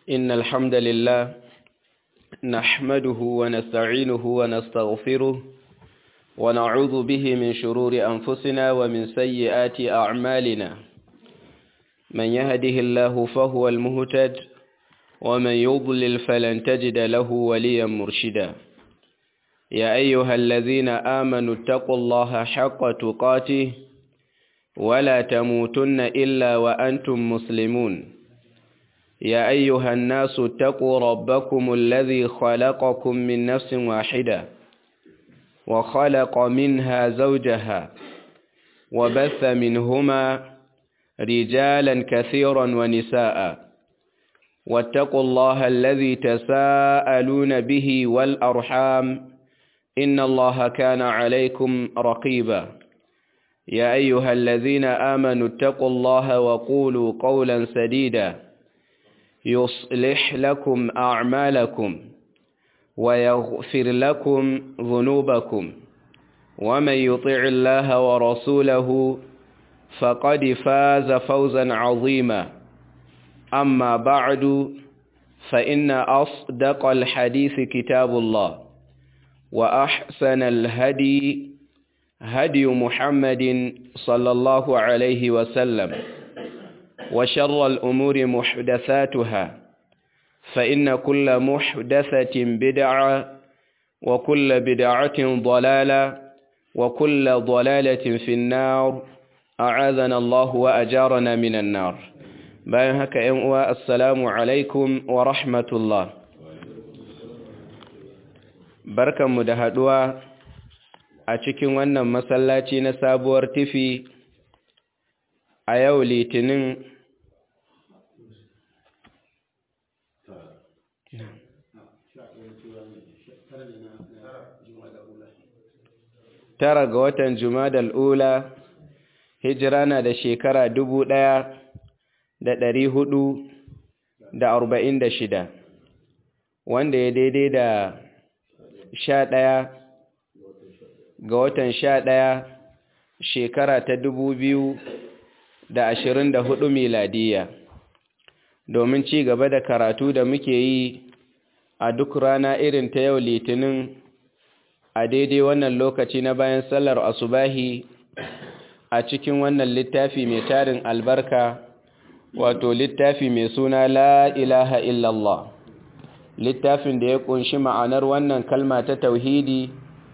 إن الحمد لله نحمده ونستعينه ونستغفره ونعوذ به من شرور أنفسنا ومن سيئات أعمالنا من يهده الله فهو المهتد ومن يضلل فلن تجد له وليا مرشدا يا أيها الذين آمنوا اتقوا الله حق تقاته ولا تموتن إلا وأنتم مسلمون يا أيها الناس اتقوا ربكم الذي خلقكم من نفس واحدة وخلق منها زوجها وبث منهما رجالا كثيرا ونساء واتقوا الله الذي تساءلون به والأرحام إن الله كان عليكم رقيبا يا أيها الذين آمنوا اتقوا الله وقولوا قولا سديدا يصلح لكم أعمالكم ويغفر لكم ذنوبكم ومن يطع الله ورسوله فقد فاز فوزا عظيما أما بعد فإن أصدق الحديث كتاب الله وأحسن الهدي هدي محمد صلى الله عليه وسلم وشر الأمور محدثاتها فإن كل محدثة بدعة وكل بدعة ضلالة وكل ضلالة في النار أعاذنا الله وأجارنا من النار bayan haka ‘yan uwa assalamu alaikum wa rahmatullah barkanmu da haɗuwa a cikin wannan masallaci na sabuwar tifi a yau litinin tara ga watan jumadal ula hijira na da shekara dubu ɗaya da ɗari hudu da arba'in da shida wanda ya daidai da sha ɗaya ga watan sha ɗaya shekara ta dubu biyu da ashirin da hudu miladiya domin ci gaba da karatu da muke yi a duk rana irin ta yau litinin a daidai wannan lokaci na bayan sallar asubahi a cikin wannan littafi mai tarin albarka wato littafi mai suna la ilaha illallah littafin da ya kunshi ma'anar wannan kalma ta tauhidi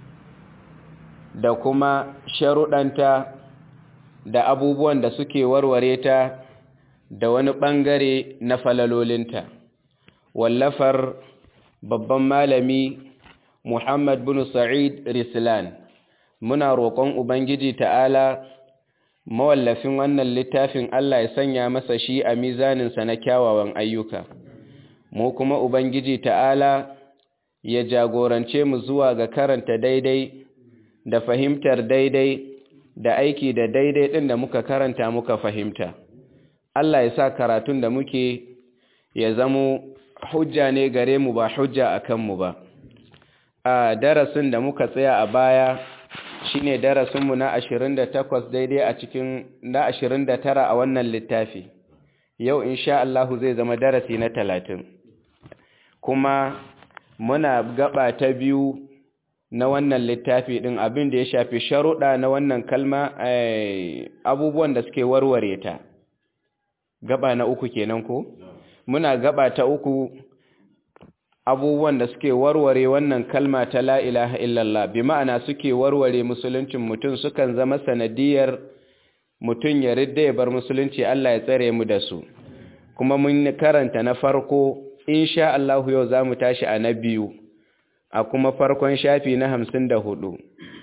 da kuma sharuɗanta da abubuwan da suke warware ta da wani ɓangare na falalolinta wallafar babban malami muhammad bin sa'id rislan muna roƙon ubangiji ta'ala mawallafin wannan littafin Allah ya sanya masa shi a mizaninsa na kyawawan ayyuka mu kuma ubangiji ta'ala ya jagorance mu zuwa ga karanta daidai da fahimtar daidai da aiki da daidai ɗin da muka karanta muka fahimta Allah ya sa karatun da muke ya zamo hujja ne gare mu ba hujja a kanmu ba a darasin da muka tsaya a baya shine darasinmu na 28 daidai a cikin na 29 a wannan littafi yau insha Allah zai zama darasi na 30 kuma muna gaba ta biyu na wannan littafi din abin da ya shafi sharuɗa na wannan kalma abubuwan da suke warware ta gaba na uku kenan ko muna gaba ta uku abubuwan da suke warware wannan kalma ta la ilaha illallah bi ma'ana suke warware musuluncin mutum sukan zama sanadiyar mutum ya ridda ya bar musulunci Allah ya tsare mu da su kuma mun karanta na farko insha Allah yau zamu tashi a na biyu a kuma farkon shafi na hamsin da hudu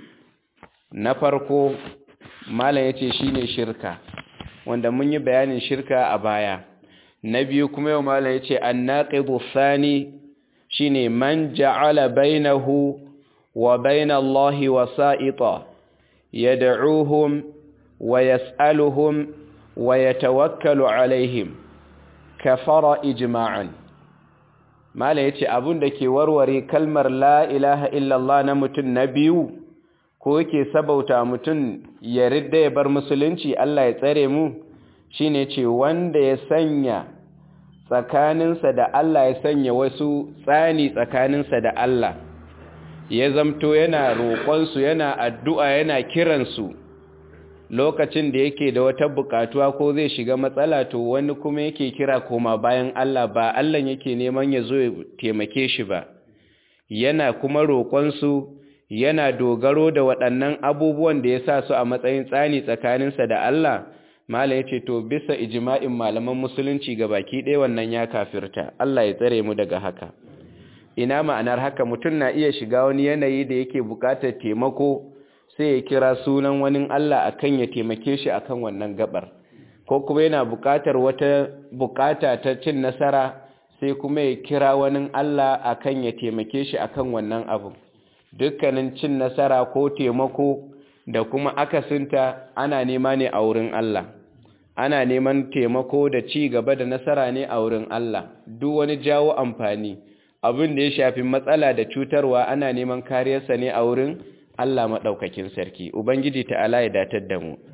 na farko malam yace shine shirka wanda mun yi bayanin shirka a baya na biyu kuma yau malam yace annaqidu thani shine man ja'ala bainahu wa baina Allahi wasa'ita yad'uhum wa yas'aluhum wa yatawakkalu alaihim kafara ijma'an mala yace abun da ke warware kalmar la ilaha illallah na mutum na biyu ko yake sabauta mutum ya ridda ya bar musulunci Allah ya tsare mu shine ce wanda ya sanya tsakaninsa da Allah ya sanya wasu tsani tsakaninsa da Allah ya zamto yana roƙonsu yana addu'a yana kiransu lokacin da yake da wata buƙatuwa ko zai shiga matsala to wani kuma yake kira koma bayan Allah ba Allah yake neman ya zo ya taimake shi ba yana kuma roƙonsu yana dogaro da waɗannan abubuwan da ya sa su a matsayin tsani tsakaninsa da Allah Malam ya ce to bisa ijima'in malaman musulunci ga baki ɗaya wannan ya kafirta Allah ya tsare mu daga haka ina ma'anar haka mutum na iya shiga wani yanayi da yake buƙatar taimako sai ya kira sunan wani Allah akan ya taimake shi akan wannan gabar ko kuma yana buƙatar wata buƙata ta cin nasara sai kuma ya kira wani Allah akan ya taimake shi akan wannan abu dukkanin cin nasara ko taimako da kuma akasinta ana nema ne a wurin Allah ana neman taimako da ci gaba da nasara ne a wurin Allah duk wani jawo amfani abin da ya shafi matsala da cutarwa ana neman kariyarsa ne a wurin Allah maɗaukakin sarki ubangiji ta'ala ya datar da mu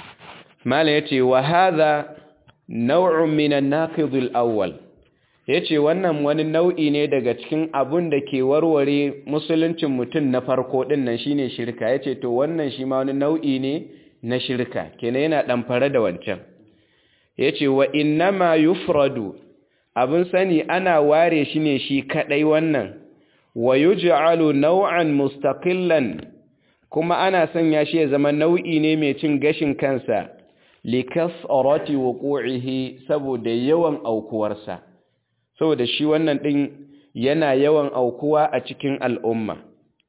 mala yace wa hadha naw'un min an-naqidul awwal yace wannan wani nau'i ne daga cikin abun da ke warware musuluncin mutum na farko din nan shine shirka yace to wannan shi ma wani nau'i ne na shirka kenan yana ɗamfare da wancan yace wa innama yufradu abin sani ana ware shi ne shi kadai wannan wa yuj'alu naw'an mustaqillan kuma ana sanya shi ya zama nau'i ne mai cin gashin kansa likasarati wuqu'ihi saboda yawan aukuwarsa saboda shi wannan din yana yawan aukuwa a cikin al'umma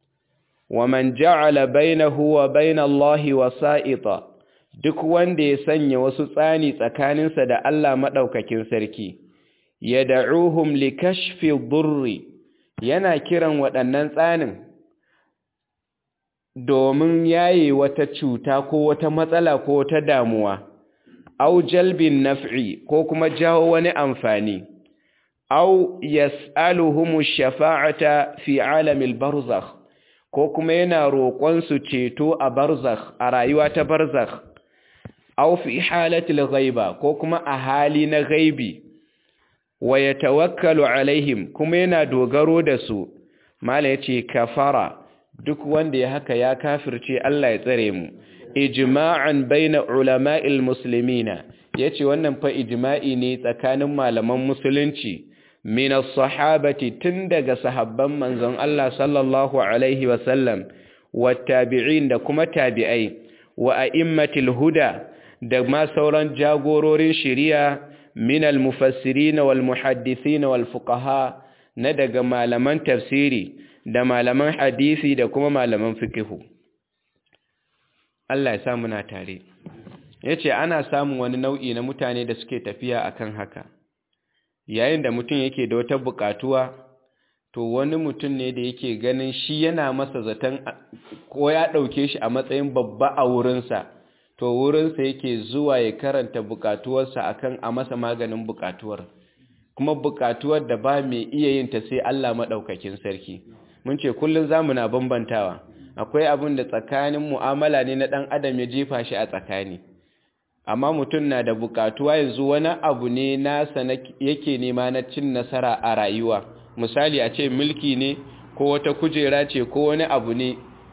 wa man ja'ala bainahu wa bainallahi wasa'ita duk wanda ya sanya wasu tsani tsakaninsa da Allah madaukakin sarki yad'uhum likashfi dhurri yana kiran waɗannan tsanin domin yaye wata cuta ko wata matsala ko wata damuwa au jalbin naf'i ko kuma jawo wani amfani au yas'aluhum shafa'ata fi alamil barzakh ko kuma yana roƙon su ceto a barzakh a rayuwa ta barzakh au fi halatil ghaiba ko kuma a hali na ghaibi wa yatawakkalu alaihim kuma yana dogaro da su mala yace kafara duk wanda ya haka ya kafirce Allah ya tsare mu ijma'an baina ulama'il muslimina yace wannan fa ijma'i ne tsakanin malaman musulunci min as-sahabati tun daga sahabban manzon Allah sallallahu alaihi wa sallam wattabi'in da kuma tabi'ai wa a'immatil huda da ma sauran jagororin shari'a min al-mufassirin wal muhaddithin wal fuqaha na daga malaman tafsiri da malaman hadisi da kuma malaman fikihu Allah ya sa muna tare yace ana samun wani nau'i na mutane da suke tafiya akan haka yayin da mutum yake da wata bukatuwa to wani mutum ne da yake ganin shi yana masa zaton ko ya dauke shi a matsayin babba a wurinsa to wurinsa yake zuwa ya karanta bukatuwarsa akan a masa maganin bukatuwar kuma bukatuwar da ba mai iya yin ta sai Allah madaukakin sarki mun ce kullun zamu na bambantawa akwai abin da tsakanin mu'amala ne na dan adam ya jefa shi a tsakani amma mutum na da bukatuwa yanzu wani abu ne nasa yake nema na cin nasara a rayuwa misali a ce mulki ne ko wata kujera ce ko wani abu ne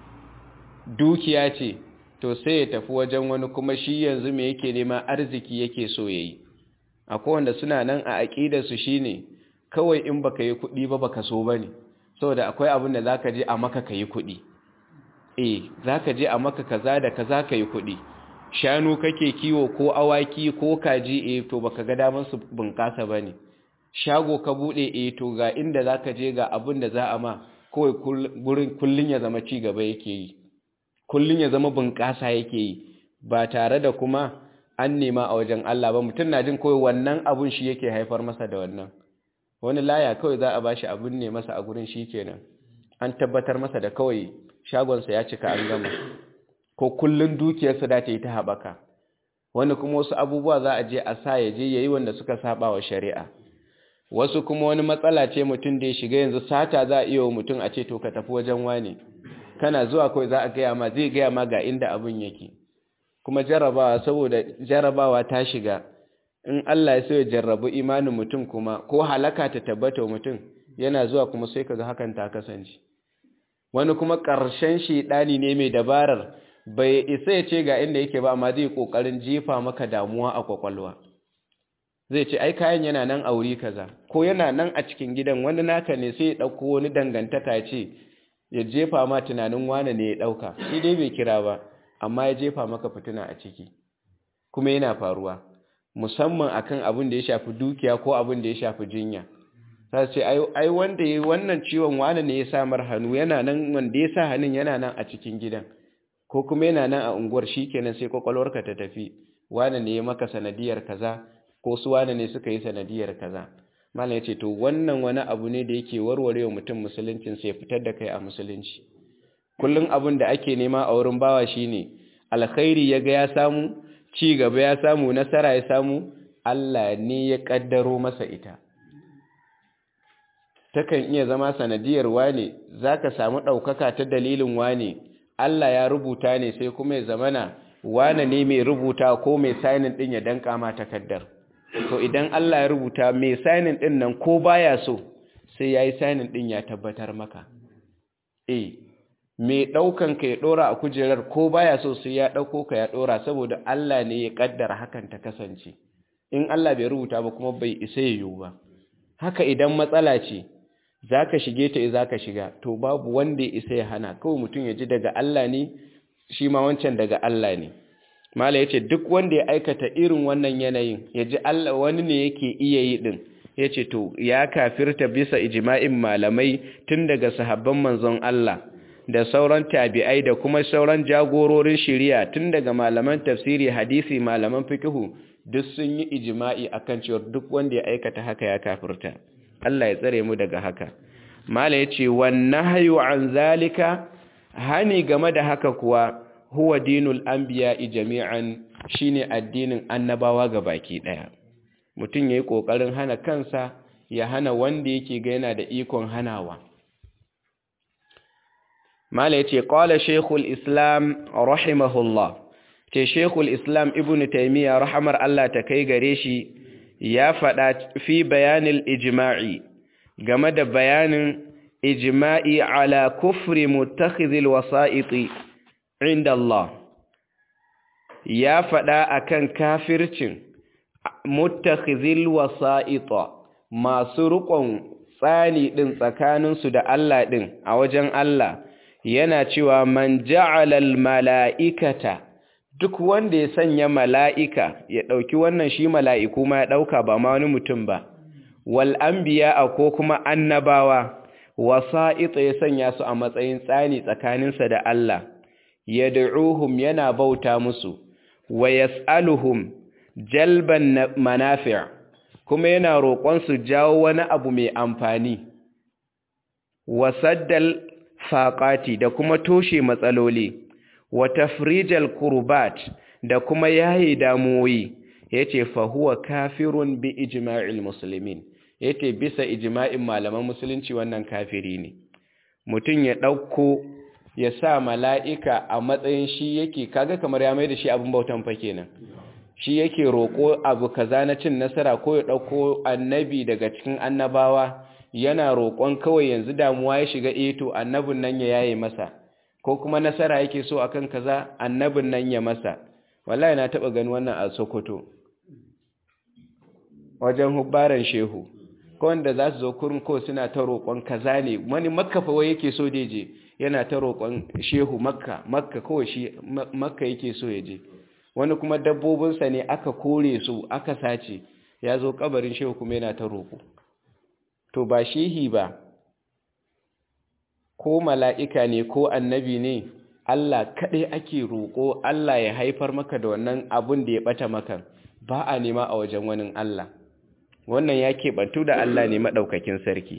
dukiya ce to sai ya tafi wajen wani kuma shi yanzu me yake nema arziki yake so yayi akwai wanda suna nan a aƙidarsu shine kawai in baka yi kuɗi ba baka so bane saboda akwai abin da zaka je a maka kayi kuɗi eh zaka je a maka kaza da kaza kayi kuɗi shanu kake kiwo ko awaki ko kaji eh to baka ga daman su bunƙasa bane shago ka bude eh to ga inda zaka je ga abin da za a ma kawai gurin kullun ya zama ci gaba yake yi kullun ya zama bunƙasa yake yi ba tare da kuma an nema a wajen Allah ba mutum na jin kawai wannan abun shi yake haifar masa da wannan wani laya kawai za a bashi abun ne masa a gurin shi kenan an tabbatar masa da kawai shagonsa ya cika an gama ko kullun dukiyarsa da ta yi ta haɓaka wani kuma wasu abubuwa za a je a sa ya je ya yi wanda suka saba wa shari'a wasu kuma wani matsala ce mutum da ya shiga yanzu sata za a iya wa mutum a ce to ka tafi wajen wani kana zuwa kawai za a gaya ma zai gaya ma ga inda abin yake kuma jarabawa saboda jarabawa ta shiga in Allah ya so ya jarrabu imanin mutum kuma ko halaka ta tabbata mutum yana zuwa kuma sai kaga hakan ta kasance wani kuma ƙarshen shedani ne mai dabarar bai isa ya ce ga inda yake ba amma zai kokarin jefa maka damuwa a kwakwalwa zai ce ai kayan yana nan a wuri kaza ko yana nan a cikin gidan wani naka ne sai ya dauko wani dangantaka ce ya jefa ma tunanin wane ne ya dauka shi dai bai kira ba amma ya jefa maka fitina a ciki kuma yana faruwa musamman akan abin da ya shafi dukiya ko abin da ya shafi jinya sai ce ai wanda yayi wannan ciwon wane ne ya sa mar hannu yana nan wanda ya sa hannun yana nan a cikin gidan ko kuma yana nan a unguwar shikenan sai kwakwalwarka ta tafi wane ne ya maka sanadiyar kaza ko su wane ne suka yi sanadiyar kaza malam yace to wannan wani abu ne da yake warwarewa mutum musuluncin sai fitar da kai a musulunci kullun abin da ake nema a wurin bawa shine alkhairi yaga ya samu ci gaba ya samu nasara ya samu Allah ne ya kaddaro masa ita takan iya zama sanadiyar wane zaka samu daukaka ta dalilin wane Allah ya rubuta ne sai kuma ya zamana wane ne mai rubuta ko mai signing din ya danka ma takaddar to idan Allah ya rubuta mai signing din nan ko baya so sai yayi signing din ya tabbatar maka eh mai daukan ka ya dora a kujerar ko baya so sai ya dauko ka ya dora saboda Allah ne ya kaddara hakan ta kasance in Allah bai rubuta ba kuma bai isa yiwu ba haka idan matsala ce zaka shige ta zaka shiga to babu wanda ya isa ya hana kawai mutum ya ji daga Allah ne shi ma wancan daga Allah ne mala yace duk wanda ya aikata irin wannan yanayin ya ji Allah wani ne yake iya yi din yace to ya kafirta bisa ijma'in malamai tun daga sahabban manzon Allah da sauran tabi'ai da kuma sauran jagororin shari'a tun daga malaman tafsiri hadisi malaman fiqhu duk sun yi ijma'i akan cewa duk wanda ya aikata haka ya kafirta Allah ya tsare mu daga haka mala yace wan nahyu an zalika hani game da haka kuwa huwa dinul anbiya'i jami'an shine addinin annabawa baki daya mutum yayi kokarin hana kansa ya hana wanda yake ga yana da ikon hanawa mala yace qala shaykhul islam rahimahullah ce shaykhul islam ibnu taymiya rahmar Allah ta kai gare shi ya fada fi bayanil ijma'i game da bayanin ijma'i ala kufri mutakhidhil wasa'iti inda Allah ya faɗa akan kafircin mutakhidhil wasa'ita masu rukon tsani din tsakaninsu da Allah din a wajen Allah yana cewa man ja'ala mala'ikata duk wanda ya sanya mala'ika ya ɗauki wannan shi mala'iku ma ya ɗauka ba ma wani mutum ba wal anbiya ko kuma annabawa wasa'ita ya sanya su a matsayin tsani tsakaninsa da Allah yad'uhum yana bauta musu wa yas'aluhum jalban manafi' kuma yana roƙon su jawo wani abu mai amfani wa saddal faqati da kuma toshe matsaloli wa tafrijal kurbat da kuma yayi damuwoyi yace fa huwa kafirun bi ijma'il muslimin yace bisa ijma'in malaman musulunci wannan kafiri ne mutum ya dauko ya sa mala'ika a matsayin shi yake kaga kamar ya mai da shi abin bautan fa kenan shi yake roƙo abu kaza na cin nasara ko ya ɗauko annabi daga cikin annabawa yana roƙon kawai yanzu damuwa ya shiga eto annabin nan ya yaye masa ko kuma nasara yake so akan kaza annabin nan ya masa wallahi na taɓa gani wannan a sokoto wajen hubbaran shehu ko wanda za su zo kurin ko suna ta roƙon kaza ne wani makka fa wai yake so da je yana ta roƙon shehu makka makka kawai shi makka yake so ya je wani kuma dabbobinsa ne aka kore su aka sace ya zo kabarin shehu kuma yana ta roƙo to ba shehi ba ko mala'ika ne ko annabi ne Allah kaɗai ake roƙo Allah ya haifar maka da wannan abun da ya ɓata maka ba a nema a wajen wani Allah wannan ya keɓantu da Allah ne maɗaukakin sarki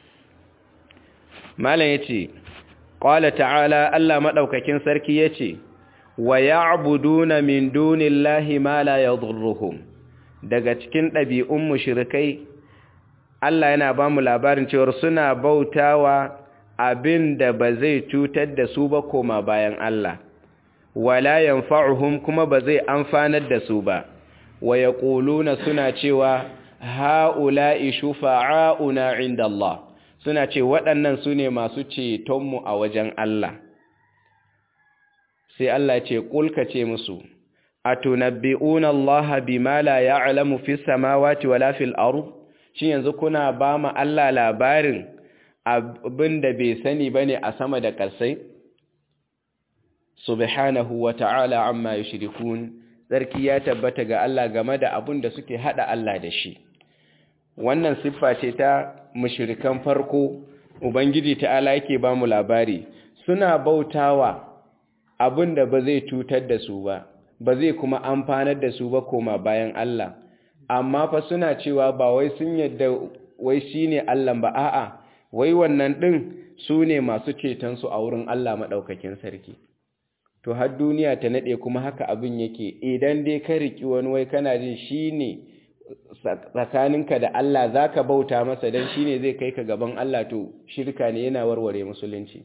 malam ya ce ƙwala ta'ala Allah maɗaukakin sarki ya ce wa ya'buduna min dunillahi ma la yadhurruhum daga cikin ɗabi'un mushrikai Allah yana ba mu labarin cewa suna bautawa abin da ba zai cutar da su ba koma bayan Allah wala yanfa'uhum kuma ba zai amfanar da su ba wa yaquluna suna cewa ha'ula'i shufa'auna 'inda Allah suna ce waɗannan su ne masu cetonmu a wajen Allah sai Allah ce kulka ce musu atunabbi'una Allah bima la ya'lamu fis samawati wala fil ard shin yanzu kuna ba mu Allah labarin abinda bai sani bane a sama da ƙasai subhanahu wa ta'ala amma yushrikun sarki ya tabbata ga Allah game da abin da suke hada Allah da shi wannan siffa ce ta mushrikan farko ubangiji ta'ala yake ba mu labari suna bautawa abin da ba zai cutar da su ba ba zai kuma amfanar da su ba koma bayan Allah amma fa suna cewa ba wai sun yadda wai shine Allah ba a'a wai wannan din su ne masu ceton su a wurin Allah madaukakin sarki to har duniya ta nade kuma haka abin yake idan dai ka riki wani wai kana jin shine tsakaninka da Allah zaka bauta masa dan shine zai kai ka gaban Allah to shirka ne yana warware musulunci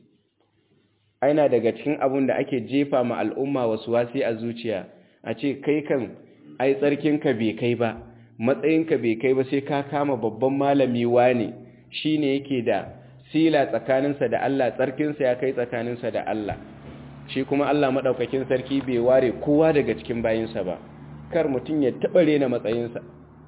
aina daga cikin abun da ake jefa ma al'umma wasu wasi a zuciya a ce kai kan ai tsarkinka bai kai ba matsayinka bai kai ba sai ka kama babban malami wane shine yake da sila tsakaninsa da Allah tsarkinsa ya kai tsakaninsa da Allah shi kuma Allah madaukakin sarki bai ware kowa daga cikin bayinsa ba kar mutum ya taɓa rena matsayinsa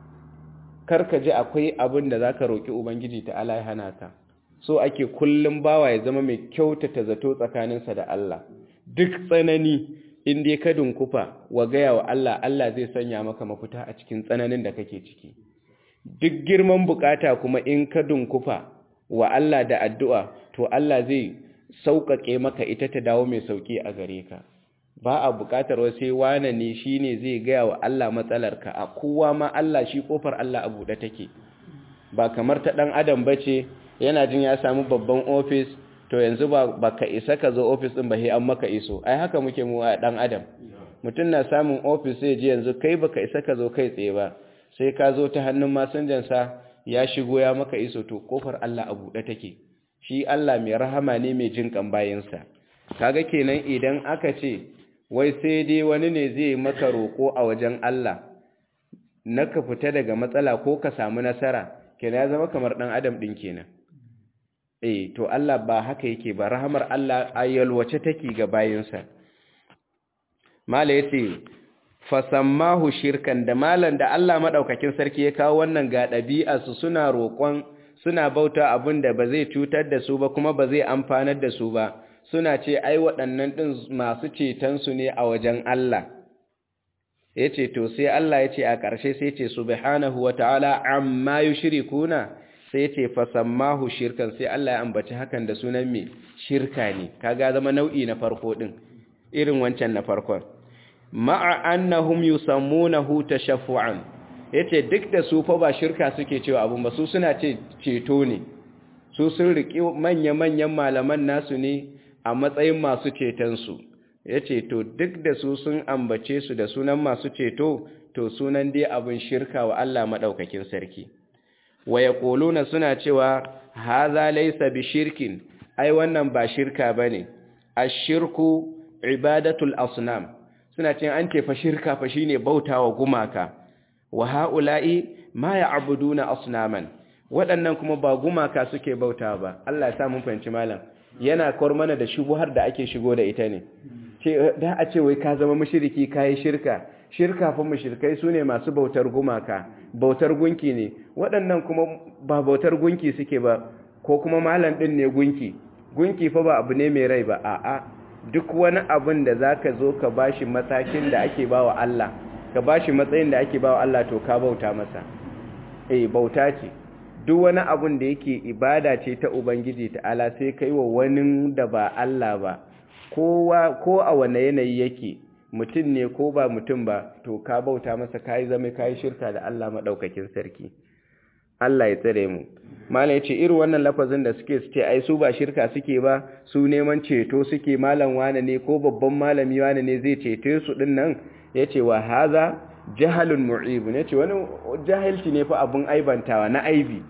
kar ka ji akwai abin da zaka roki ubangiji ta Allah ya hana ka so ake kullum bawa ya zama mai kyautata zato tsakaninsa da Allah duk tsanani in dai ka dunkufa wa gaya wa Allah Allah zai sanya maka mafita a cikin tsananin da kake ciki duk girman bukata kuma in ka dunkufa wa Allah da addu'a to Allah zai sauƙaƙe maka ita ta dawo mai sauƙi a gare ka ba a buƙatar sai wane ne shine zai gaya wa Allah matsalarka a kowa ma Allah shi kofar Allah a buɗe take ba kamar ta ɗan adam bace yana jin ya samu babban ofis to yanzu ba ka isa ka zo ofis ɗin ba sai an maka iso ai haka muke mu a ɗan adam mutum na samun ofis sai ji yanzu kai baka isa ka zo kai tsaye ba sai ka zo ta hannun masinjansa ya shigo ya maka iso to kofar Allah a buɗe take shi Allah mai rahama ne mai jin kan bayinsa kaga kenan idan aka ce wai sai dai wani ne zai maka roko a wajen Allah na ka fita daga matsala ko ka samu nasara kenan ya zama kamar ɗan adam ɗin kenan eh to Allah ba haka yake ba rahamar Allah ayyalwace take ga bayinsa mala yace fasammahu shirkan da malan da Allah madaukakin sarki ya kawo wannan ga ɗabi'a su suna roƙon suna bauta abin da ba zai cutar da su ba kuma ba zai amfanar da su ba suna ce ai waɗannan ɗin masu ceton su ne a wajen Allah yace to sai Allah yace a ƙarshe sai yace subhanahu wata'ala amma yushrikuna sai ce fasammahu shirkan sai Allah ya ambaci hakan da sunan me shirka ne kaga zama nau'i na farko din irin wancan na farkon ma'a annahum yusammunahu tashaffu'an yace duk da su fa ba shirka suke cewa abun ba su suna ce ceto ne su sun riki manya-manyan malaman nasu ne a matsayin masu ceton su yace to duk da su sun ambace su da sunan masu ceto to sunan dai abun shirka wa Allah madaukakin sarki wa yaquluna suna cewa hadha laysa bishirkin ai wannan ba shirka bane ashirku ibadatul asnam suna cewa an ce fa shirka fa shine bautawa gumaka wa haula'i ma ya'buduna asnaman waɗannan kuma ba gumaka suke bautawa ba Allah ya sa mun fahimci malam yana kawar mana da shubuhar da ake shigo da ita ne ce da a ce wai ka zama mushriki kai shirka shirka fa mushrikai sune masu bautar gumaka bautar gunki ne waɗannan kuma ba bautar gunki suke ba ko kuma malam ɗin ne gunki gunki fa ba abu ne mai rai ba a'a duk wani abin da zaka zo ka bashi matakin da ake bawa Allah ka bashi matsayin da ake bawa Allah to ka bauta masa eh bauta ce duk wani abin da yake ibada ce ta ubangiji ta'ala sai kai wa wani da ba Allah ba kowa ko a wane yanayi yake mutum ne ko ba mutum ba to ka bauta masa kai zama kai shirka da Allah madaukakin sarki Allah ya tsare mu malam yace irin wannan lafazin da suke suke ai su ba shirka suke ba su neman ceto suke malam wane ne ko babban malami wane ne zai cete su din nan yace wa haza jahalun mu'ib yace wani jahilci ne fa abun aibantawa na aibi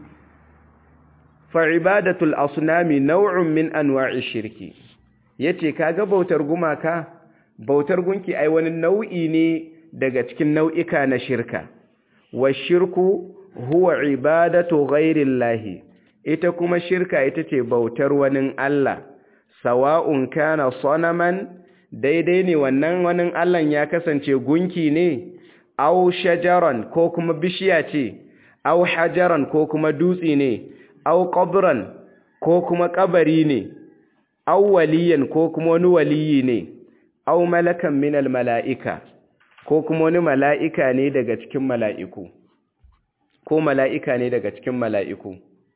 fa ibadatul asnami naw'un min anwa'i shirki yace kaga bautar gumaka bautar gunki ai wani nau'i ne daga cikin nau'ika na shirka wa shirku huwa ibadatu ghairillahi ita kuma shirka ita ce bautar wani Allah sawa'un kana sanaman daidai ne wannan wani Allah ya kasance gunki ne aw shajaran ko kuma bishiya ce aw hajaran ko kuma dutse ne aw qabran ko kuma kabari ne aw waliyan ko kuma wani waliyi ne aw malakan minal mala'ika ko kuma wani mala'ika ne daga cikin mala'iku ko mala'ika ne daga cikin mala'iku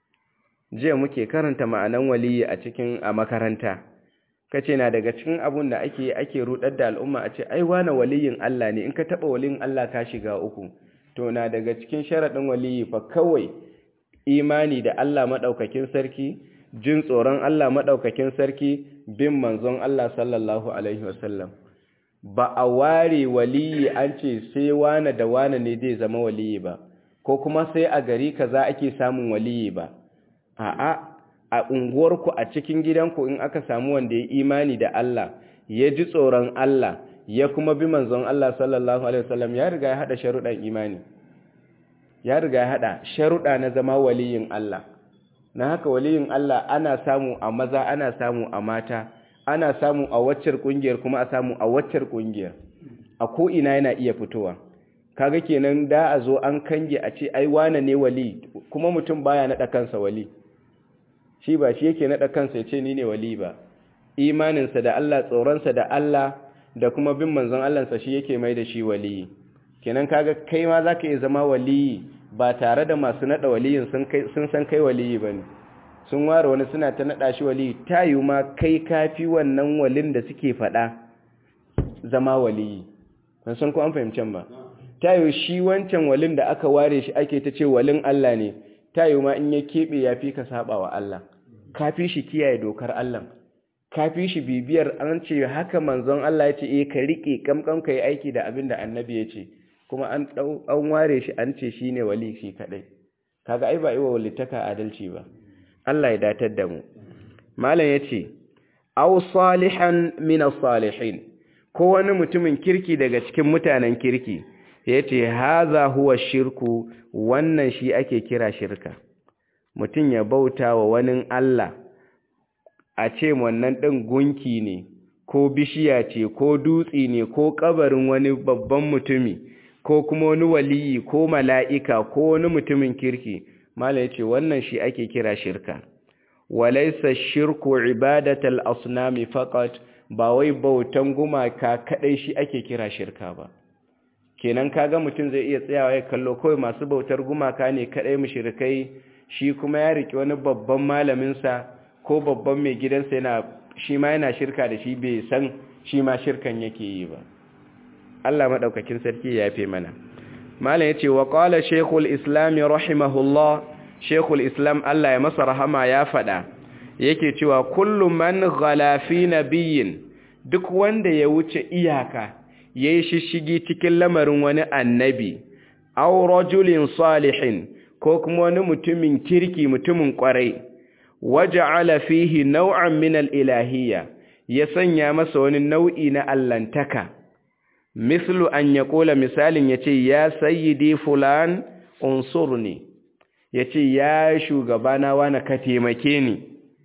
jiya muke karanta ma'anan waliyi a cikin a makaranta kace na daga cikin abun da ake ake rudar da al'umma a ce ai wani waliyin Allah ne in ka taba waliyin Allah ka shiga uku to na daga cikin sharadin waliyi fa kawai imani da Allah madaukakin sarki jin tsoron Allah madaukakin sarki bin manzon Allah sallallahu alaihi wasallam ba a ware waliyi an ce sai wane da wane ne zai zama waliyi ba ko kuma sai a gari kaza ake samun waliyi ba a'a a unguwarku a cikin gidanku in aka samu wanda ya imani da Allah ya ji tsoron Allah ya kuma bi manzon Allah sallallahu alaihi wasallam ya riga ya hada sharuɗan imani ya riga ya hada sharuɗa na zama waliyin Allah na haka waliyin Allah ana samu a maza ana samu a mata ana samu a waccar kungiyar kuma a samu a waccar kungiyar a ko ina yana iya fitowa kaga kenan da a zo an kange a ce ai wane ne wali kuma mutum baya nada kansa wali shi ba shi yake nada kansa ya ce ni ne wali ba imaninsa da Allah tsoronsa da Allah da kuma bin manzon Allahnsa shi yake mai da shi wali kenan kaga kai ma zaka iya zama wali ba tare da masu nada waliyin sun kai sun san kai wali bane sun ware wani suna ta nada shi wali tayu ma kai kafi wannan walin da suke fada zama wali ban san ko an fahimcen ba tayo shi wancan walin da aka ware shi ake ta ce walin Allah ne tayo ma in ya kebe ya fi ka saba wa Allah ka fi shi kiyaye dokar Allah ka fi shi bibiyar an ce haka manzon Allah ya ce eh ka rike kamkam kai aiki da abin da annabi ya ce kuma an an ware shi an ce shine wali shi kadai kaga ai ba iwa walitaka adalci ba Allah ya datar da mu malam yace aw salihan min as-salihin ko wani mutumin kirki daga cikin mutanen kirki ya ce haza huwa shirku wannan shi ake kira shirka mutum ya bauta wa wani Allah a ce wannan ɗin gunki ne ko bishiya ce ko dutse ne ko ƙabarin wani babban mutumi ko kuma wani waliyi ko mala'ika ko wani mutumin kirki mala ya ce wannan shi ake kira shirka walaisa shirku ibadatal asnami faqat ba wai bautan gumaka kadai shi ake kira shirka ba kenan kaga mutum zai iya tsayawa ya kallo kawai masu bautar gumaka ne kadai mushrikai shi kuma ya riki wani babban malamin sa ko babban mai gidansa yana shi ma yana shirka da shi bai san shi ma shirkan yake yi ba Allah madaukakin sarki ya yafe mana malam yace wa qala shaykhul islam rahimahullah shaykhul islam Allah ya masa rahama ya fada yake cewa kullu man ghala fi nabiyyin duk wanda ya wuce iyaka yayi shishigi cikin lamarin wani annabi aw rajulin salihin ko kuma wani mutumin kirki mutumin kwarai waja'ala fihi naw'an min al-ilahiyya ya sanya masa wani nau'i na allantaka mislu an yaqula misalin yace ya sayyidi fulan unsurni yace ya shugabana wani ka taimake ni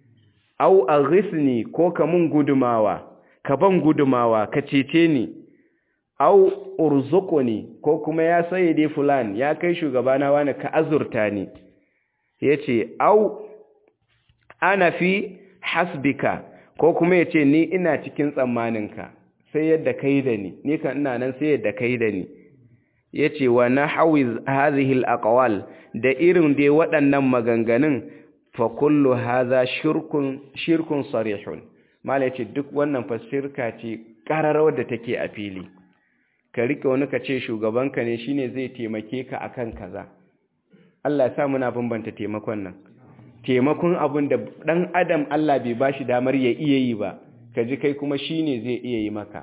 au aghisni ko ka mun gudumawa ka ban gudumawa ka cece ni au urzuquni ko kuma ya sayyidi fulan ya kai shugabana wani ka azurta ni yace au ana fi hasbika ko kuma yace ni ina cikin tsammaninka sai yadda kai da ni ni kan ina nan sai yadda kai da ni yace wa nahwiz hadhihi alaqwal da irin dai waɗannan maganganun fa kullu hadha shirkun shirkun sarihun mala yace duk wannan fa shirka ce kararawar da take a fili ka rike wani ka ce shugabanka ne shine zai taimake ka akan kaza Allah ya sa muna bambanta taimakon nan taimakon abin da dan adam Allah bai bashi damar ya iya yi ba ka ji kai kuma shine zai iya yi maka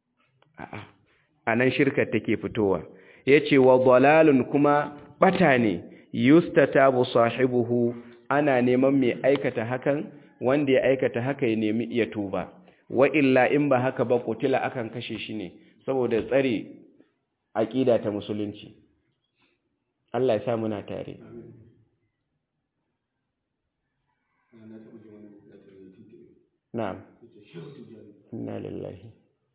a'a anan shirkar take fitowa yace wa dalalun kuma bata ne yustatabu sahibuhu ana neman mai aikata hakan wanda ya aikata haka ya nemi iya tuba wa illa in ba haka ba kutila akan kashe shi ne saboda tsare aƙida ta musulunci Allah ya sa muna tare na'am inna lillahi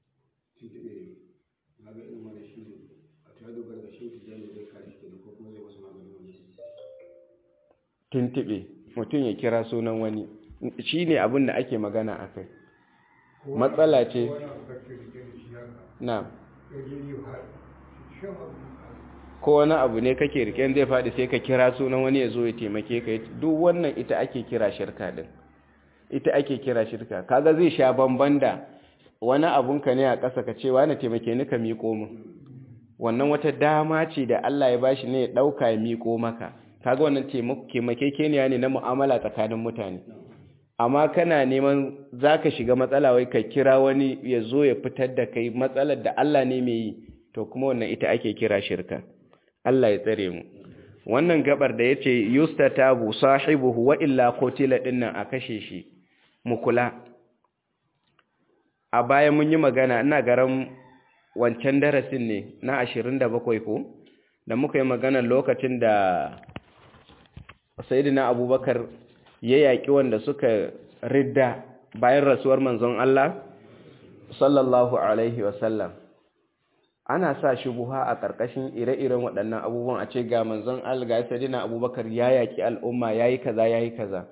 tuntube mutum ya kira sunan wani shi ne abin da ake magana a kai matsala ce na ko wani abu ne kake riken zai faɗi sai ka kira sunan wani ya zo ya taimake ka duk wannan ita ake kira shirka din ita ake kira shirka kaga zai sha bamban da wani abunka ne a ƙasa ka ce wani taimake ni ka miƙo min wannan wata dama ce da Allah ya bashi ne ya ɗauka ya miƙo maka kaga wannan taimakekeniya ne na mu'amala tsakanin mutane amma kana neman zaka shiga matsala wai ka kira wani ya zo ya fitar da kai matsalar da Allah ne mai yi to kuma wannan ita ake kira shirka Allah ya tsare mu wannan gabar da yace yustatabu sahibuhu wa illa qutila dinnan a kashe shi mu kula a baya mun yi magana ina garan wancan darasin ne na 27 ko da muka yi magana lokacin da sayyidina abubakar ya yaƙi wanda suka ridda bayan rasuwar manzon Allah sallallahu alaihi wasallam ana sa shubuha a ƙarƙashin ire-iren waɗannan abubuwan a ce ga manzon Allah ga sayyidina abubakar ya yaƙi al'umma yayi kaza yayi kaza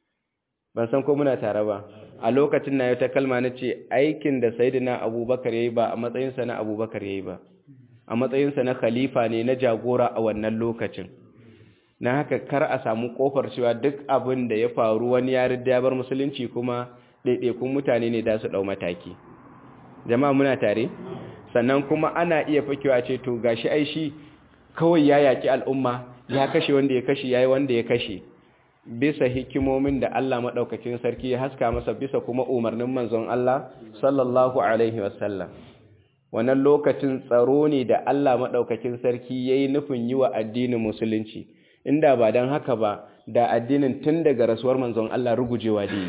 ban san ko muna tare ba a lokacin na ta kalma na ce aikin da sayyidina abubakar yayi ba a matsayinsa na abubakar yayi ba a matsayinsa na khalifa ne na jagora a wannan lokacin na haka kar a samu kofar cewa duk abin da ya faru wani ya ridda bar musulunci kuma ɗaiɗaikun mutane ne da su ɗau mataki jama'a muna tare sannan kuma ana iya fakewa ce to gashi ai shi kawai ya yaki al'umma ya kashe wanda ya kashe yayi wanda ya kashe bisa hikimomin da Allah madaukakin sarki ya haska masa bisa kuma umarnin manzon Allah sallallahu alaihi wasallam wannan lokacin tsaro ne da Allah madaukakin sarki yayi nufin yi wa addinin musulunci inda ba dan haka ba da addinin tun daga rasuwar manzon Allah rugujewa ne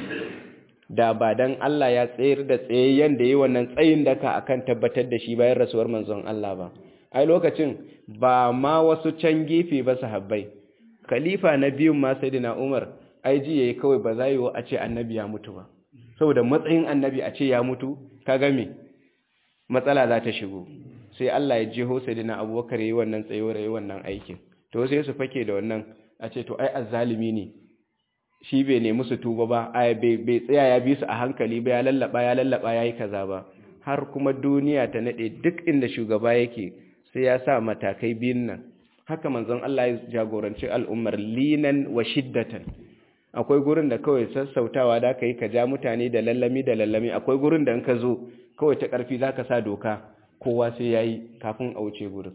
da ba dan Allah ya tsayar da tsayayyen da yi wannan tsayin daka akan tabbatar da shi bayan rasuwar manzon Allah ba ai lokacin ba ma wasu can gefe ba sahabbai khalifa na biyun ma sayyidina Umar ai ji yayi kawai ba za yi a ce annabi ya mutu ba saboda matsayin annabi a ce ya mutu kaga me matsala za ta shigo sai Allah ya jeho sayyidina Abubakar yayi wannan tsayo yayi wannan aikin to sai su fake da wannan a ce to ai azzalimi ne shi bai nemi su tuba ba ai bai tsaya ya bi su a hankali ba ya lallaba ya lallaba yayi kaza ba har kuma duniya ta nade duk inda shugaba yake sai ya sa matakai biyun nan haka manzon Allah ya jagoranci al'ummar linan wa shiddatan akwai gurin da kawai sassautawa da ka yi ka ja mutane da lallami da lallami akwai gurin da in ka zo kawai ta ƙarfi za ka sa doka kowa sai ya yi kafin a wuce gurin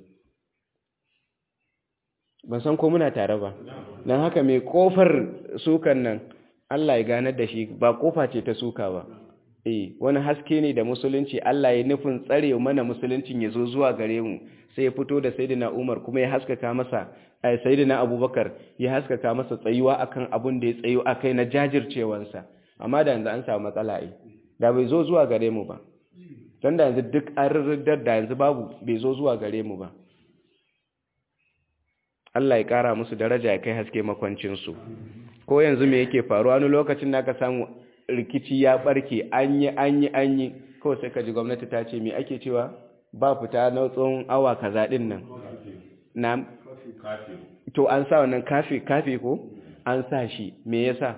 ban san ko muna tare ba don haka mai ƙofar sukan nan Allah ya ganar da shi ba ƙofa ce ta suka ba eh wani haske ne da musulunci Allah ya nufin tsare mana musuluncin ya zo zuwa gare mu sai ya fito da sayyidina Umar kuma ya haskaka masa ai sayyidina Abubakar ya haskaka masa tsayuwa akan abun da ya tsayo akai na jajircewansa amma da yanzu an samu matsala ai da bai zo zuwa gare mu ba dan da yanzu duk an rirridar da yanzu babu bai zo zuwa gare mu ba Allah ya kara musu daraja ya kai haske makwancin su ko yanzu me yake faruwa wani lokacin da ka samu rikici ya barke an yi an yi an yi kawai sai ka ji gwamnati ta ce me ake cewa ba fita na tsawon awa kaza din nan na to an sa wannan kafe kafe ko an sa shi me yasa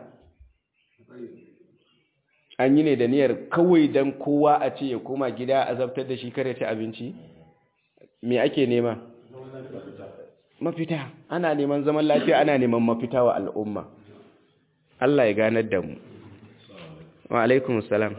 an yi ne da niyyar kawai dan kowa a ce ya koma gida a zabtar da shi kare ta abinci me ake nema mafita ana neman zaman lafiya ana neman mafita wa al'umma Allah ya ganar da mu wa alaikum salam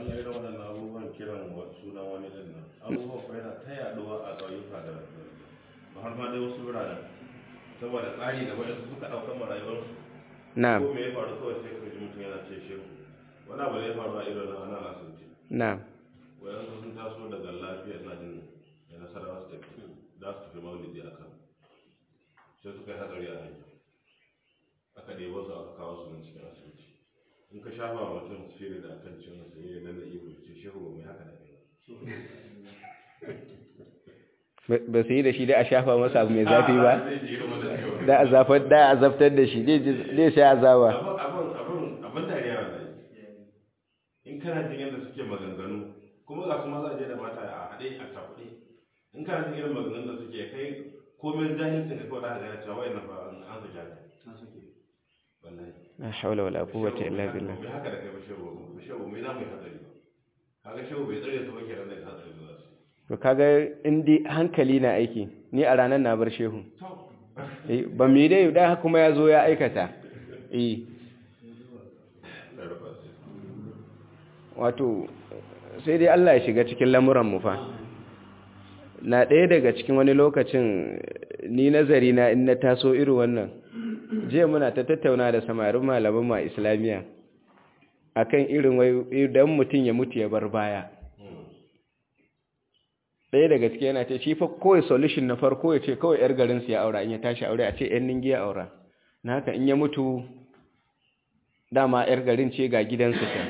har ma dai wasu wuraren saboda tsari da waɗansu suka ɗaukar ma rayuwarsu na'am ko me ya faru kawai sai ka ji mutum yana ce shehu wani abu da ya faru a irin nan ana asibiti na'am waɗansu sun taso daga lafiya na jin da nasarawa su tafi za su tafi maulidi a kan sai suka yi hatsari a hanya aka ɗebo su aka kawo su nan cikin asibiti in ka shafa wa mutum fere da kan ciwon sa yi nan da iyo ce shehu ba mai haka da kai ba ba su yi da shi da a shafa masa abu mai zafi ba da a zafar da a zaftar da shi zai sai azawa abin dariya wa zai in kana jin yadda suke maganganu kuma ga su maza je da mata a haɗe a cakuɗe in kana jin irin maganganun da suke kai komai jahilcin ka kawai da ka gane cewa wayan ba an su jahil wallahi la hawla wala quwwata illa billah bai haka da kai ba shehu ba shehu mai za mu yi hatsari ba kaga shehu bai tsare su ba kenan da hatsari ba su to kaga in dai hankali na aiki ni a ranar na bar shehu eh ba mu yi dai da kuma ya zo ya aikata eh wato sai dai Allah ya shiga cikin lamuran mu fa na ɗaya daga cikin wani lokacin ni nazari na in na taso irin wannan jiya muna ta tattauna da samarin malaman ma islamiyya akan irin wai idan mutum ya mutu ya bar baya ɗaya daga ciki yana ce shi fa kawai solution na farko ya ce kawai yar garinsu ya aura in ya tashi aure a ce yan ningi ya aura na haka in ya mutu dama yar garin ce ga gidansu ta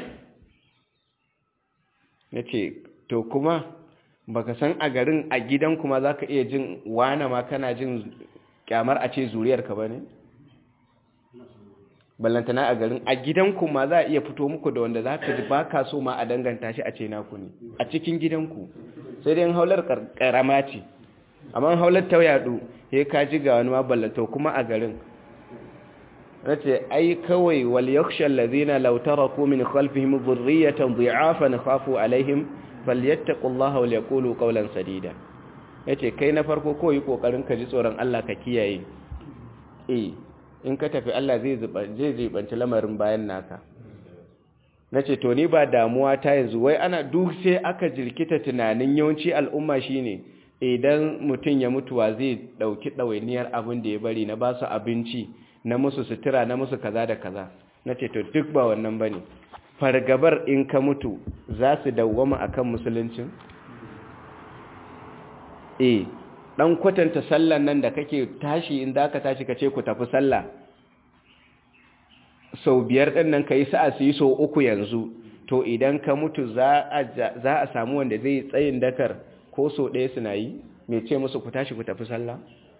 ya ce to kuma baka san a garin a gidan kuma za ka iya jin wane ma kana jin kyamar a ce zuriyarka ba ne? ballantana a garin a gidanku ma za a iya fito muku da wanda za ka ji ba ka so ma a danganta shi a ce naku ne a cikin gidanku sai dai haular karama ce amma haular ta yadu ya ka ji ga wani ma ballanta kuma a garin race ai kawai wal yakhsha allazina law taraku min khalfihim dhurriyatan dhi'afan khafu alaihim falyattaqullaha wal yaqulu qawlan sadida yace kai na farko ko yi kokarin ka ji tsoron Allah ka kiyaye eh in ka tafi Allah zai zai zibanci lamarin bayan naka nace to ni ba damuwa ta yanzu wai ana duk sai aka jirkita tunanin yawanci al'umma shine idan mutum ya mutuwa zai dauki dawainiyar abin da ya bari na ba su abinci na musu sutura na musu kaza da kaza nace to duk ba wannan bane fargabar in ka mutu za su dawwama akan musuluncin eh dan kwatanta sallan nan da kake tashi in ka tashi kace ku tafi sallah sau biyar din nan kai sa'a su yi sau uku yanzu to idan ka mutu za a za a samu wanda zai tsayin dakar ko sau ɗaya suna yi me ce musu ku tashi ku tafi sallah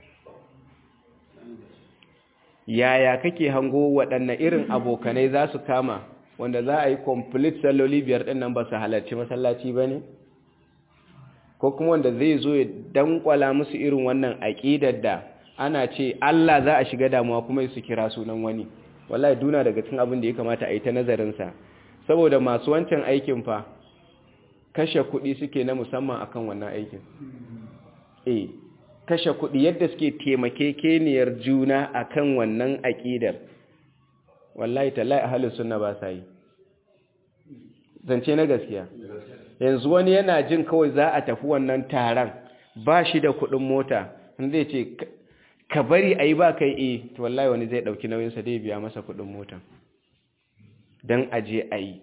yaya kake hango waɗanne irin abokanai za su kama wanda za a yi complete salloli biyar ɗin nan ba su halarci masallaci ba ne? ko kuma wanda zai zo ya dankwala musu irin wannan aƙidar da ana ce Allah za a shiga damuwa kuma su kira sunan wani wallahi duna daga cikin abin da ya kamata a yi ta nazarinsa saboda masu wancan aikin fa kashe kuɗi suke na musamman akan wannan aikin eh kashe kuɗi yadda suke taimakekeniyar juna akan wannan aƙidar wallahi tallahi ahlus sunna ba sa yi zance na gaskiya yanzu wani yana jin kawai za a tafi wannan taron ba shi da kuɗin mota zai ce ka bari a yi ba kai e to wallahi wani zai ɗauki nauyinsa zai biya masa kuɗin mota don aje a yi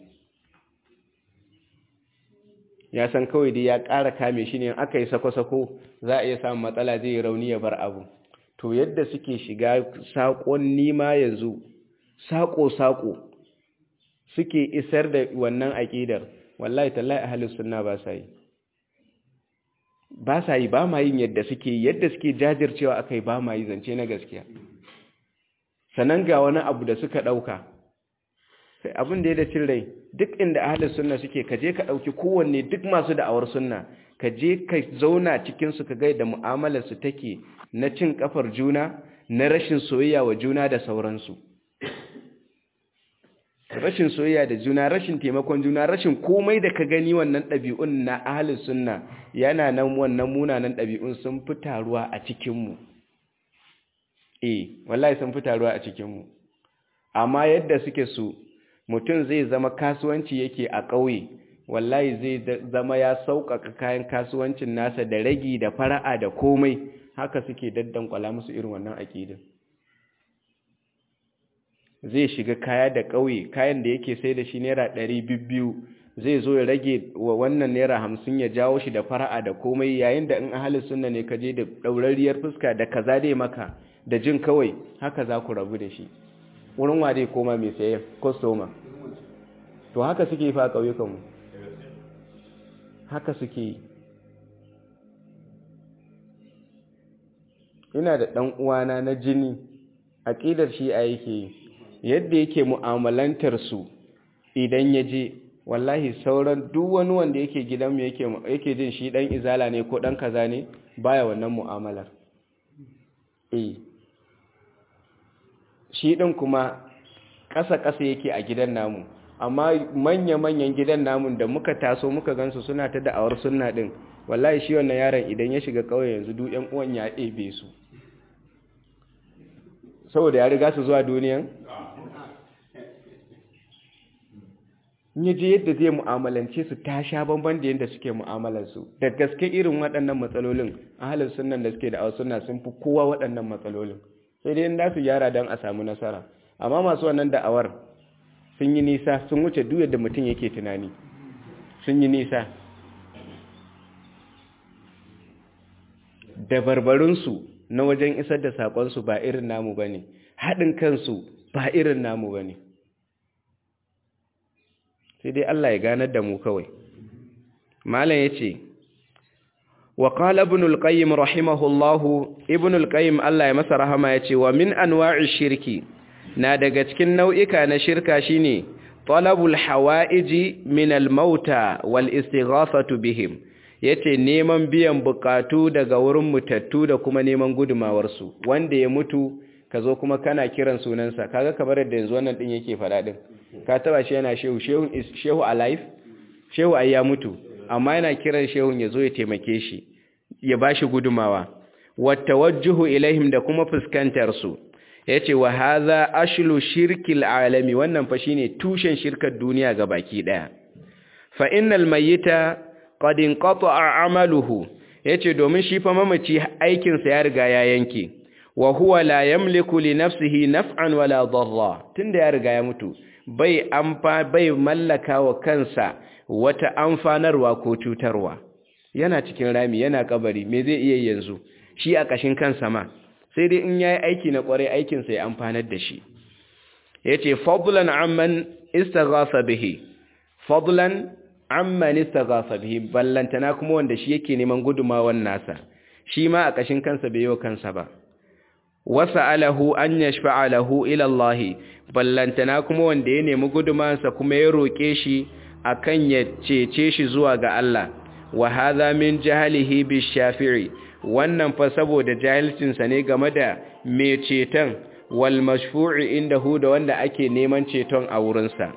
ya san kawai dai ya ƙara kame shi ne aka yi sako-sako za a iya samun matsala zai yi rauni ya bar abu to yadda suke shiga saƙon nima yanzu saƙo-saƙo suke isar da wannan aƙidar wallahi tallahi ahlus sunna ba sa yi ba sa yi ba ma yin yadda suke yadda suke jajircewa akai ba ma yi zance na gaskiya sanan ga wani abu da suka dauka sai abin da ya da cin rai duk inda ahlus sunna suke ka je ka dauki kowanne duk masu da'awar sunna ka je ka zauna cikin su ka ga da mu'amalar su take na cin kafar juna na rashin soyayya wa juna da sauransu rashin soyayya da juna rashin taimakon juna rashin komai da ka gani wannan ɗabi'un na ahalin sunna yana nan wannan munanan ɗabi'un sun fi taruwa a cikinmu eh wallahi sun fi taruwa a cikinmu amma yadda suke su mutum zai zama kasuwanci yake a ƙauye wallahi zai zama ya sauƙaƙa kayan kasuwancin nasa da ragi da fara'a da komai haka suke daddankwala musu irin wannan aƙidin zai shiga kaya da ƙauye kayan da yake sai da shi naira ɗari biyu zai zo ya rage wa wannan naira hamsin ya jawo shi da fara'a da komai yayin da in ahalin sunna ne ka je da ɗaurariyar fuska da kaza dai maka da jin kawai haka za ku rabu da shi wurin wa dai koma mai saye kwastoma to haka suke fa ƙauyukanmu haka suke ina da ɗan uwana na jini aƙidar shi a yake yadda yake mu'amalantar su idan ya je wallahi sauran duk wani wanda yake gidanmu yake yake jin shi dan izala ne ko dan kaza ne baya wannan mu'amalar eh shi din kuma ƙasa-ƙasa yake a gidan namu amma manya-manyan gidan namun da muka taso muka gansu suna ta da'awar sunna din wallahi shi wannan yaron idan ya shiga ƙauye yanzu duk ƴan uwan ya ɗebe su saboda ya riga su zuwa duniyan ya je yadda zai mu'amalance su ta sha bamban da yadda suke mu'amalarsu da gaske irin waɗannan matsalolin ahalin sunan da suke da a suna sun fi kowa waɗannan matsalolin sai dai inda su gyara don a samu nasara amma masu wannan da'awar sun yi nisa sun wuce duk yadda mutum yake tunani sun yi nisa da barbarinsu na wajen isar da saƙonsu ba irin namu ba ne haɗin kansu ba irin namu ba ne sai dai Allah ya ganar da mu kawai malam yace wa qala ibn al-qayyim rahimahullahu ibn al-qayyim Allah ya masa rahama yace wa min anwa'i shirki na daga cikin nau'ika na shirka shine talabul hawa'iji min al-mauta wal istighathatu bihim yace neman biyan bukatu daga wurin mutattu da kuma neman gudumawar su wanda ya mutu kazo kuma kana kiran sunansa kaga kamar da yanzu wannan din yake fada din ka taba shi yana shehu shehu is shehu alive shehu ai ya mutu amma yana kiran shehun ya zo ya taimake shi ya bashi gudumawa watawajjuhu ilaihim da kuma fuskantar su yace wa hadha ashlu shirkil alami wannan fa shine tushen shirkar duniya ga baki daya fa innal mayyita qad inqata'a amaluhu yace domin shi fa mamaci aikin sa ya riga ya yanke wa huwa la yamliku li nafsihi naf'an wala darra tunda ya riga ya mutu bai amfa bai mallaka wa kansa wata amfanarwa ko cutarwa yana cikin rami yana kabari me zai iya yanzu shi a kashin kansa ma sai dai in yayi aiki na kware aikin sa ya amfanar da shi yace fadlan amman istaghatha bihi fadlan amman istaghatha bihi ballantana kuma wanda shi yake neman gudumawan nasa shi ma a kashin kansa bai yi wa kansa ba wasa'alahu an yashfa'a lahu ila Allah ballantana kuma wanda ya nemi gudumansa kuma ya roke shi akan ya cece shi zuwa ga Allah wa hadha min jahlihi bi shafi'i wannan fa saboda jahilcin sa ne game da me ceton wal mashfu'i indahu da wanda ake neman ceton a wurin sa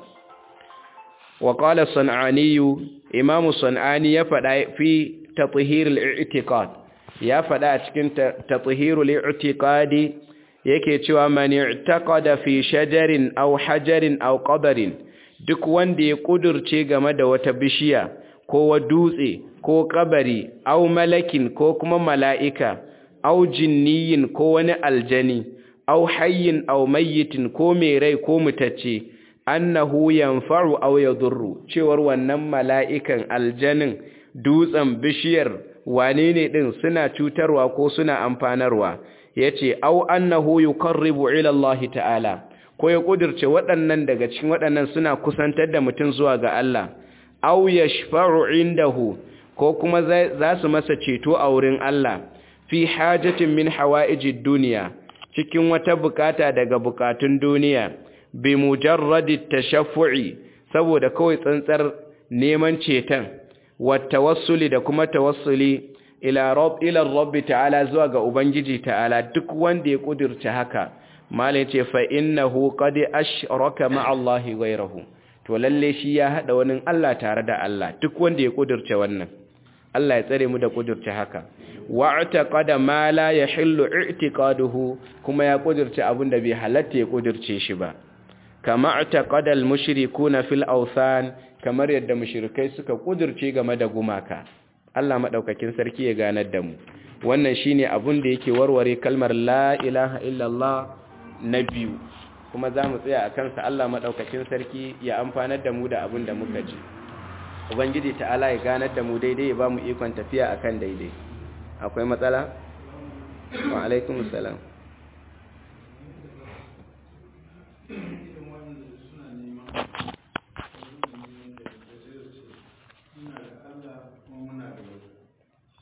wa qala sanani imam sanani ya faɗa fi tathhir al-i'tiqad ya faɗa a cikin tathhirul i'tiqadi yake cewa man i'taqada fi shajarin aw hajarin aw qabrin duk wanda ya kudurce game da wata bishiya ko wa dutse ko kabari aw malakin ko kuma mala'ika aw jinniyin ko wani aljani aw hayyin aw mayyitin ko mai rai ko mutacce annahu yanfa'u aw yadurru cewar wannan mala'ikan aljanin dutsen bishiyar wane ne ɗin suna cutarwa ko suna amfanarwa ya ce au annahu yuqarribu ila Allah ta'ala ko ya kudirce waɗannan daga cikin waɗannan suna kusantar da mutum zuwa ga Allah au yashfa'u indahu ko kuma za su masa ceto a wurin Allah fi hajatin min hawa'ijid duniya cikin wata bukata daga bukatun duniya bi mujarradi tashaffu'i saboda kawai tsantsar neman ceton wattawassuli da kuma tawassuli ila rabb ila rabb ta'ala zuwa ga ubangiji ta'ala duk wanda ya kudirce haka malai ce fa innahu qad ashraka ma'a Allah ghayrahu to lalle shi ya hada wani Allah tare da Allah duk wanda ya kudirce wannan Allah ya tsare mu da kudirce haka wa'taqada ma la yahillu i'tiqaduhu kuma ya kudirce abinda bai halatta ya kudirce shi ba kama i'taqada al-mushrikuna fil awthan kamar yadda mushrikai suka kudirce game da gumaka Allah madaukakin sarki ya ganar da mu wannan shine abun da yake warware kalmar la ilaha illallah na biyu kuma za mu tsaya a kansa Allah madaukakin sarki ya amfanar da mu da abun da muka ji ubangiji ta'ala ya ganar da mu daidai ya ba mu ikon tafiya akan daidai akwai matsala wa alaikum salam